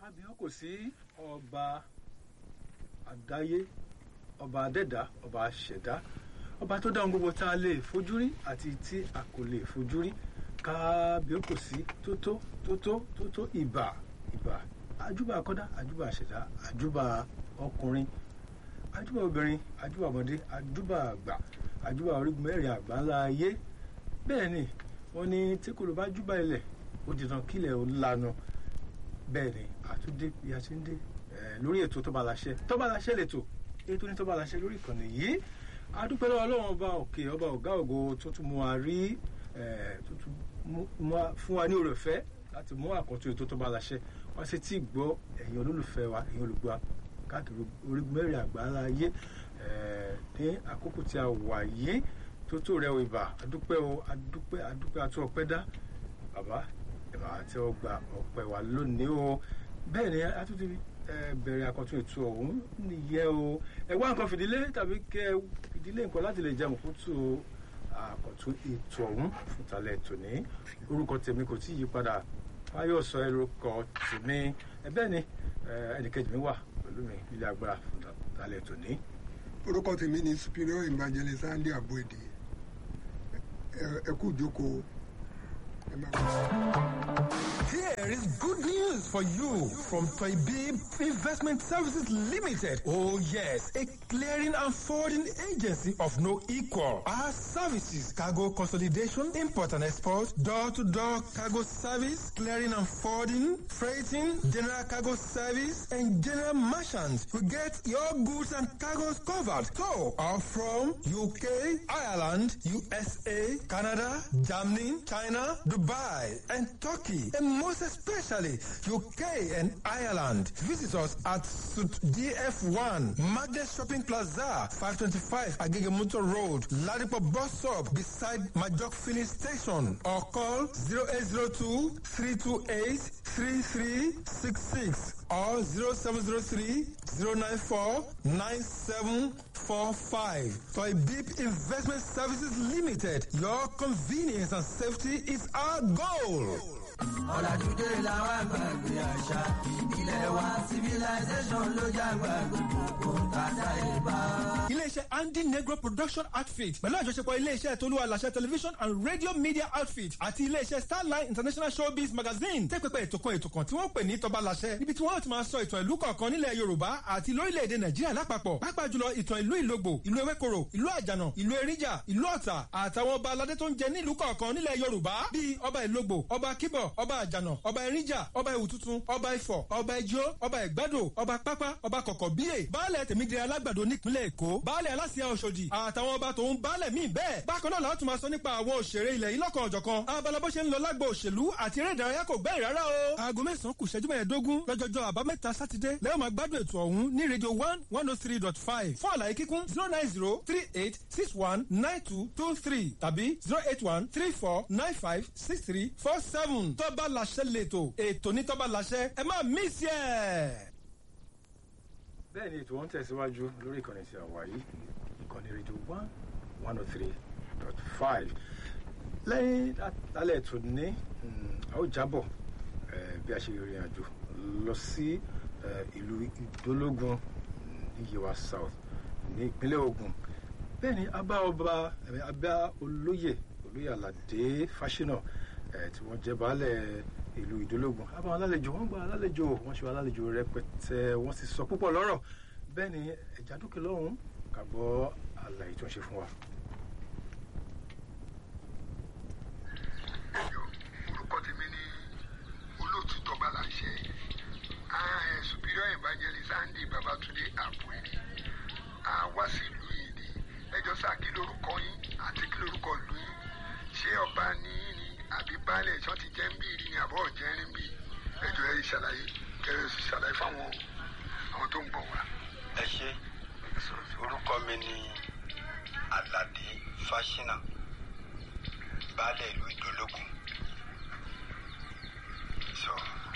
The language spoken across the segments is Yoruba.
abiyan kò sí ọba àdáyé ọba adẹ́dá ọba àṣẹ̀dá ọba tó dáhùn gbogbo tá a lè fojú rí àti tí a kò lè fojú rí kábíyó kò sí tótó tótó tótó ìbà ìbà àjúbà akọ́dá àjúbà àṣẹ̀dá àjúbà ọkùnrin àjúbà obìnrin àjúbà ọmọdé àjúbà àgbà àjúbà orígun mẹ́rin àgbà ńlá ayé bẹ́ẹ̀ ni wọ́n ní tí kò ló bá júbà ilẹ̀ ó di tán kílẹ̀ ó lanu bẹ́ẹ̀ ni àtúndé bí a ti ń dé lórí ètò tó bá láṣẹ tó bá láṣẹ lẹ́tọ̀ ètò ní tó bá láṣẹ lórí ìkànnì yìí adúpẹ́ lọ́wọ́ ọlọ́run ọba òkè ọba ọ̀gá ògo tó tún mú wa rí tó tún fún wa ní oore ọ̀fẹ́ láti mú àkọ́tún ètò tó bá láṣẹ wá sí tí gbọ́ ẹ̀yin olólùfẹ́ wa ẹ̀yin olùgbọ́ káàkiri orígun mẹ́rin àgbáńlá ayé ní àkókò tí a wà yìí tó tó rẹ ìbà adúpẹ́ o adúpẹ́ adúpẹ́ àti ọpẹ́ dá bàbá ẹ̀ máa tẹ́ ọ gba ọpẹ́ wa lónìí o bẹ́ẹ̀ ni a tún ti bẹ̀rẹ̀ àkọ́tún ètò ọ̀hún nìyẹn o ẹ wá nǹkan fìdílé tàbí kẹ fìdílé nǹkan láti lè jẹun fún tó àkọ́tún ètò ọ̀hún fún talẹ̀ tòní orúkọ tèmi kò tí ì yí padà fáyọ̀ sọ orúkọ tèmi ẹ bẹ́ẹ̀ ni ẹnìkejì mi wà pẹ̀lú mi ilé agbára fún talẹ̀ tòní. orúkọ tèmi ni superior evangelist Andy Abuede ẹ kú ìjókòó. Here is good news for you from Toybib Investment Services Limited. Oh yes, a clearing and forwarding agency of no equal. Our services, cargo consolidation, import and export, door-to-door cargo service, clearing and forwarding, freighting, general cargo service, and general merchants. We get your goods and cargoes covered. So, are from UK, Ireland, USA, Canada, Germany, China, Dubai, and Turkey, and most especially UK and Ireland. Visit us at Suit DF1, Magnet Shopping Plaza, 525 Agegemuto Road, Ladipo Bus Stop, beside Majok Filling Station, or call 0802 328 3366 or 0703 094 9745. Toy Beep Investment Services Limited. Your convenience and safety is our goal. ọ̀làjúdé làwọn àgbàgbé àṣà ìbílẹ̀ wa civilization ló jágbá gbogbo tàdá ìbá. iléeṣẹ́ andy negro production outfit pẹ̀lú àjọṣepọ̀ iléeṣẹ́ tolúwa làṣẹ television and radio media outfit àti iléeṣẹ́ starline international showbiz magazine tẹ́ pẹpẹ ètò kan ètò kan tí wọ́n pè ní tọba làṣẹ níbi tí wọ́n ti máa sọ ìtàn ìlú kọ̀ọ̀kan nílẹ̀ yorùbá àti lórílẹ̀‐èdè nàìjíríà lápapọ̀ pàápàá jùlọ ìtàn ìlú ìlógbò ìlú ewékoro ìlú àjànà ìlú eríjà ìlú ọ̀tà àtàwọn ọba aládé tó ń jẹ nílùú kọ̀ọ̀kan nílẹ̀ yorùbá bíi ọba ìlógbò ọba kíbọ̀ ọba àjànà ọba eríjà ọba ìwùtútù ọba ifọ̀ ọba ẹjọ́ ọba ìgbádò ọba pápá ọba kọ̀kọ̀ bíyè baálẹ̀ tèmídìrí alágbàdo nípínlẹ̀ èkó baálẹ̀ aláṣẹ ọ̀ṣọ́dì àtàwọn ọba tòun baálẹ̀ míì bẹ́ẹ̀ bákan náà láti máa sọ nípa àwọn òṣèré ilẹ̀ yìí lọ́kàn ọ̀jọ̀kan abala bó ṣe ń lọ lágbo òṣèlú àti eré ìdárayá kò gbẹ́rì rárá o. aago mẹ́sàn-án kù ṣẹ́jú mẹ́ẹ̀ẹ́dógún lọ́jọ́jọ́ àbámẹ́ta sátidé lẹ́yìn máa gbádùn ètò ọ̀hún ní rédíò one one oh three dot five fún àlàyé kíkún zero nine zero three eight six one nine two two three tàbí zero eight one three four nine five six three four seven tọ́ba làṣẹ lẹ́tọ̀ ètò ní tọ́ba làṣẹ ẹ má mísì ẹ̀. bẹ́ẹ̀ ni ètò wọn tẹ̀síwájú lórí ìkànnì tí a wà yìí ìkànnì rédíò one one oh three dot five lẹ́yìn lálẹ́ ètò ní a ó jábọ̀ bí a ṣe rìnrìn àjò lọ sí ìlú ìdólógún ní yewa south ní ìpínlẹ̀ Ògùn bẹ́ẹ̀ ni a bá ọba a bá olóyè olóyè Aládé Fáṣínà tí wọ́n jẹ́ baálẹ̀ ìlú ìdólógún a bá wọn lálejò wọ́n gba alálejò wọ́n ṣe wọn alálejò rẹpẹtẹ wọ́n sì sọ púpọ̀ lọ́rọ̀ bẹ́ẹ̀ ni ẹ̀já dúkìá lọ́hùn-ún ká gbọ́ àlàyé tó ń ṣe fún wa. orúkọ tèmi ni olóòtú tọba láṣẹ superior evangelist Andy Babatunde Abuede a wá sí ìlú yìí ni ẹjọ sá kí lórúkọ yín àti kí lórúkọ ìlú yín ṣé ọba ní yín ni àbí baálẹ̀ ìṣọ́ ti jẹ́ ń bí ìrìn àbọ̀ jẹ́ ń bí ẹjọ ẹ ṣàlàyé kẹrẹ ṣàlàyé fáwọn àwọn tó ń bọ̀ wá. ẹ ṣe orúkọ mi ni Aládé Fáṣínà baálẹ̀ ìlú Ìdólógún sọ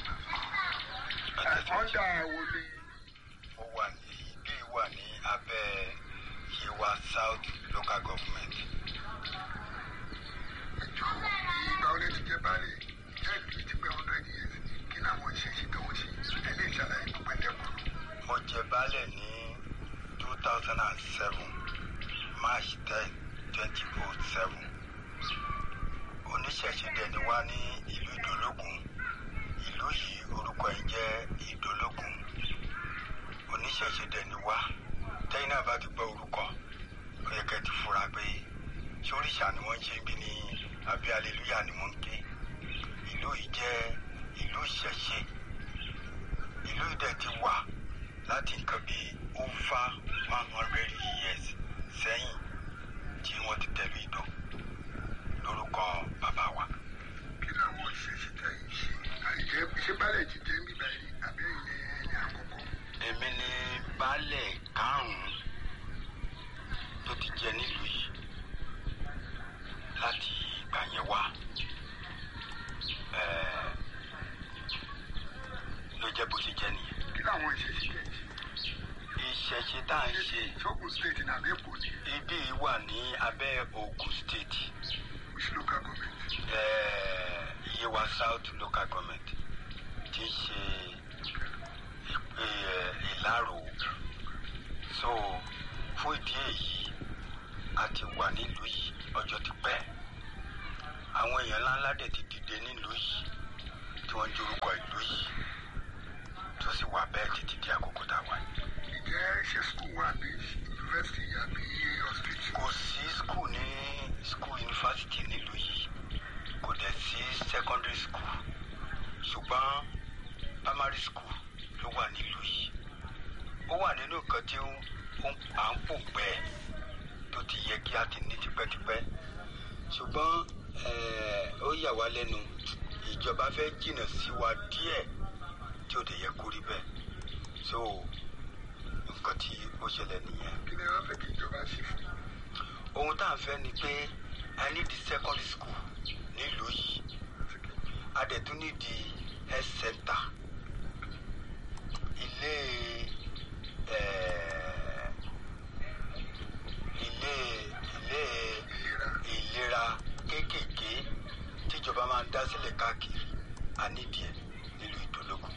ọ̀dà wo ni. ó wà ní ìlú yìí wà ní abẹ́ Yewa South Local Government. ẹjọ ìgbà wo lẹ ti jẹ baálẹ̀ jẹ́ ìlú ti pẹ́ hundred years kí ni àwọn ìṣẹ̀ṣẹ̀ tó wọ́n ṣe ẹ lè baálẹ̀ ní two thousand and seven march ten twenty oh seven oníṣẹ̀ṣe dẹni wá ní ìlú ìdólógún ìlú yìí orúkọ ẹ̀ ń jẹ́ ìdólógún oníṣẹ̀ṣe dẹni wá tẹ́yìn náà bá ti gbọ́ orúkọ ó yẹ kẹ́ ti fura pé sóríṣà ni wọ́n ń ṣe bí ní àbí aleluya ni wọ́n ń ké ìlú yìí jẹ́ ìlú ìṣẹ̀ṣe ìlú yìí dẹ̀ ti wà láti nǹkan bíi over one hundred years sẹ́yìn tí wọ́n ti tẹ̀lé ìdó lórúkọ bàbá wa. kí làwọn ìṣẹ̀ṣẹ̀ tẹ̀ ń ṣe àìjẹ́ ṣé bálẹ̀ ti jẹ́ bíbá yìí àbí ẹ̀yìn ẹni àkọ́kọ́. èmi ni baálẹ̀ karùn-ún tó ti jẹ nílùú yìí láti ìgbà yẹn wá Ẹ̀ẹ́, ló jẹ́ bó ṣe jẹ́ nìyẹn. kí làwọn ìṣẹ̀ṣẹ̀ tẹ̀ ń ṣe. ìṣẹ̀ṣe tá à ń ṣe ṣọ́gun state ní àbẹ́kò ní ibi yìí wà ní abẹ́ Ògùn state which local government. Ẹ̀ẹ́, Yewa South local government ti ń ṣe ìpè ẹ̀, ìlàrò so fún ìdí èyí a ti wà nílùú yìí ọjọ́ ti pẹ́ àwọn èèyàn ńláńlá dẹ̀ ti dìde nílùú yìí tí wọ́n ń jorúkọ ìlú yìí tó sì wà bẹ́ẹ̀ títí di àkókò tá a wà yìí. ǹjẹ́ ṣé school wà ní university àbí hospital. kò sí skul ní skul yunifásitì nílùú yìí kò dẹ̀ sí secondary school ṣùgbọ́n primary school ló wà nílùú yìí ó wà nínú nǹkan tí ó ń à ń pò pẹ́ tó ti yẹ kí a ti ní tipẹ́tipẹ́ ṣùgbọ́n eh, ó yà wá lẹ́nu ìjọba fẹ́ jìnnà sí wa díẹ̀ tí ó dẹ̀ yẹ kó rí bẹ́ẹ̀ so nǹkan tí ó ṣẹlẹ̀ nìyẹn kí ni wọ́n fẹ́ kí ìjọba ṣe fún un. ohun tá à ń fẹ́ ni pé i need the secondary school nílùú yìí a dẹ̀ tún need the health center ilé eh, ilé ilé ìlera kéékèèké tíjọba máa ń dá sílẹ̀ káàkiri a nídìí ẹ̀ nílùú ìdólógún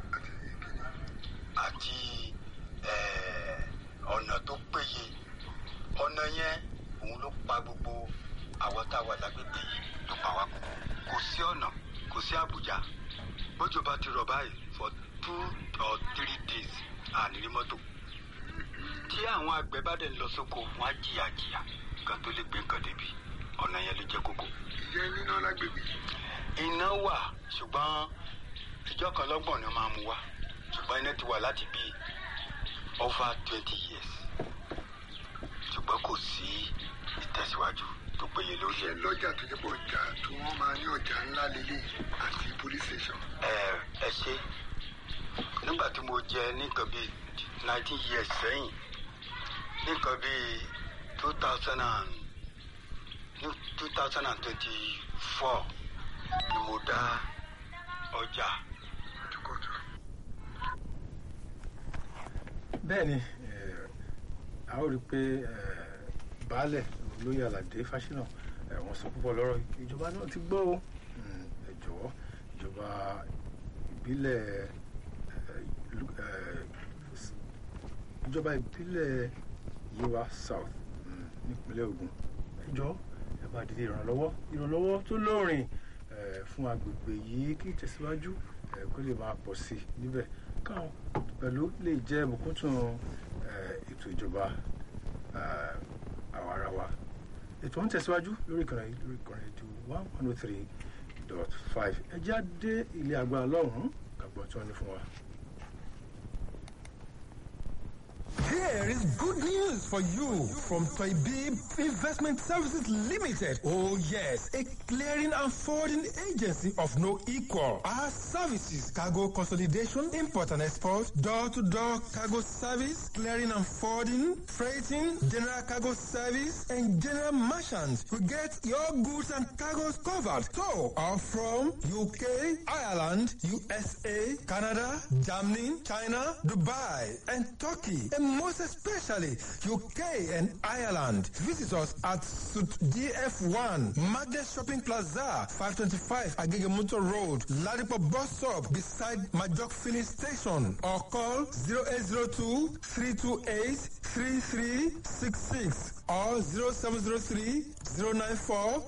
àti eh, ọ̀nà tó péye ọ̀nà yẹn òun ló pa gbogbo àwọn tá a wà lágbègbè yìí ló pa wá kú kò sí ọ̀nà kò sí àbújá bójú bá ti rọ̀ báyìí for two or three days àníní mọ́tò tí àwọn àgbẹ̀ bá dẹ̀ lọ sóko wọ́n á jìyà jìyà kan tó lè gbé nǹkan débi ọ̀nà yẹn ló jẹ́ kókó. ìjẹ́ níná lágbègbè. iná wà ṣùgbọ́n ìjọ kan lọ́gbọ̀n ni wọ́n máa mú wá ṣùgbọ́n iná ti wà láti bíi over twenty years ṣùgbọ́n kò sí ìtẹ̀síwájú tó péye lórí ṣé ẹ̀. lọ́jà tó jẹ́ pé ọjà tó wọ́n máa ní ọjà ńlá lélẹ̀ àti police station. ẹ ẹ ṣe nígbà tí mo jẹ nǹkan bíi nineteen years sẹ́yìn nǹkan bíi two thousand and two thousand and twenty-four ni mo dá ọjà àtúkọ̀tù. bẹ́ẹ̀ ni eh, a ó rí i pé eh, baálẹ̀ olóyè aládé fásinà eh, wọ́n sọ púpọ̀ lọ́rọ̀ ìjọba náà ti gbọ́ o Mm, ẹ jọ̀wọ́ ìjọba ìbílẹ̀ eh, ìlú- eh, s- ìjọba ìbílẹ̀ Yewa South mm, nípínlẹ̀ Ògùn ẹ jọ̀ọ́ ẹ bá dìde ìrànlọ́wọ́ ìrànlọ́wọ́ tó lóòrìn eh, fún agbègbè yìí kí ìtẹ̀síwájú eh, kó lè máa pọ̀ sí i níbẹ̀ káwọn pẹ̀lú lè jẹ́ bùkúntùn eh, ètò ìjọba eh, àwarawa ètò ń tẹ̀síwájú lórí ìkànnì yìí, lórí ìkànnì ètò one one oh three dot five ẹ já dé ilé agbára lọ́hùn-ún kàgbọ́n tí wọ́n ní fún wa. Here is good news for you from Toybib Investment Services Limited. Oh yes, a clearing and forwarding agency of no equal. Our services, cargo consolidation, import and export, door-to-door cargo service, clearing and forwarding, freighting, general cargo service, and general merchants. We get your goods and cargoes covered. So, are from UK, Ireland, USA, Canada, Germany, China, Dubai, and Turkey, and more most especially UK and Ireland. Visit us at Suit DF1, Magnet Shopping Plaza, 525 Agege Motor Road, Ladipo Bus Stop beside Majok Filling Station or call 0802 328 3366 or 0703 094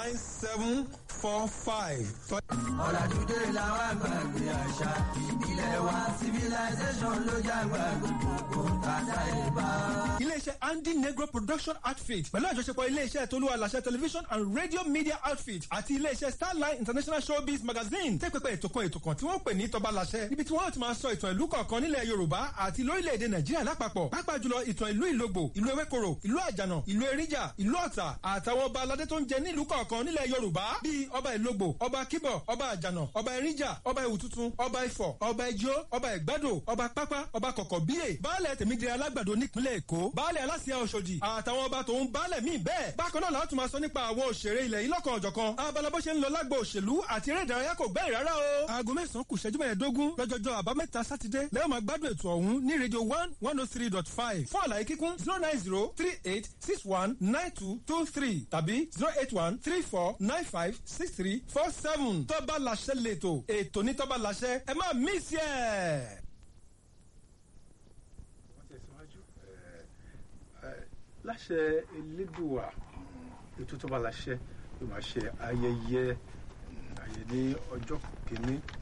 9745. ọ̀làdúdé làwọn àgbàgbé àṣà ìbílẹ̀ wa civilization ló jágbá gbogbo tàdá ìbá. iléeṣẹ́ andy negro production outfit pẹ̀lú àjọṣepọ̀ iléeṣẹ́ tolúwa làṣẹ television and radio media outfit àti iléeṣẹ́ starline international showbiz magazine tẹ́ pẹpẹ ètò kan ètò kan tí wọ́n pè ní tọba làṣẹ níbi tí wọ́n ti máa sọ ìtàn ìlú kọ̀ọ̀kan nílẹ̀ yorùbá àti lórílẹ̀‐èdè nàìjíríà lápapọ̀ pàápàá jùlọ ìtàn ìlú ìlógbò ìlú ewékoro ìlú àjànà ìlú eríjà ìlú ọ̀tà àtàwọn ọba aládé tó ń jẹ nílùú kọ̀ọ̀kan nílẹ̀ yorùbá bíi ọba ìlógbò ọba kíbọ̀ ọba àjànà ọba eríjà ọba ìwùtútù ọba ifọ̀ ọba ijó ọba ìgbádò ọba pápá ọba kọ̀kọ̀ bíyè baálẹ̀ tèmídìrí alágbàdo nípínlẹ̀ èkó baálẹ̀ aláṣẹ ọ̀ṣọ́dì àtàwọn ọba tòun baálẹ̀ míì bẹ́ẹ̀ bákan náà láti máa sọ nípa àwọn òṣèré ilẹ̀ yìí lọ́kàn ọ̀jọ̀kan abala bó ṣe ń lọ lágbo òṣèlú àti eré ìdárayá kò gbẹ́yìn rárá o. aago mẹ́sàn-án kù ṣẹ́jú mẹ́ẹ̀ẹ́dógún lọ́jọ́jọ́ àbámẹ́ta sátidé lẹ́yìn máa gbádùn ètò ọ̀hún ní rédíò one one oh three dot five fún àlàyé kíkún zero nine zero three eight six one nine two two three tàbí zero eight one three four nine five six three four seven tọ́ba làṣẹ lẹ́tọ̀ ètò ní tọ́ba làṣẹ ẹ má mí sí ẹ̀. wọ́n tẹ̀síwájú láṣẹ elédùà ètò tó bá láṣẹ ló máa ṣe ayẹyẹ ayẹyẹ ní ọjọ́ kìíní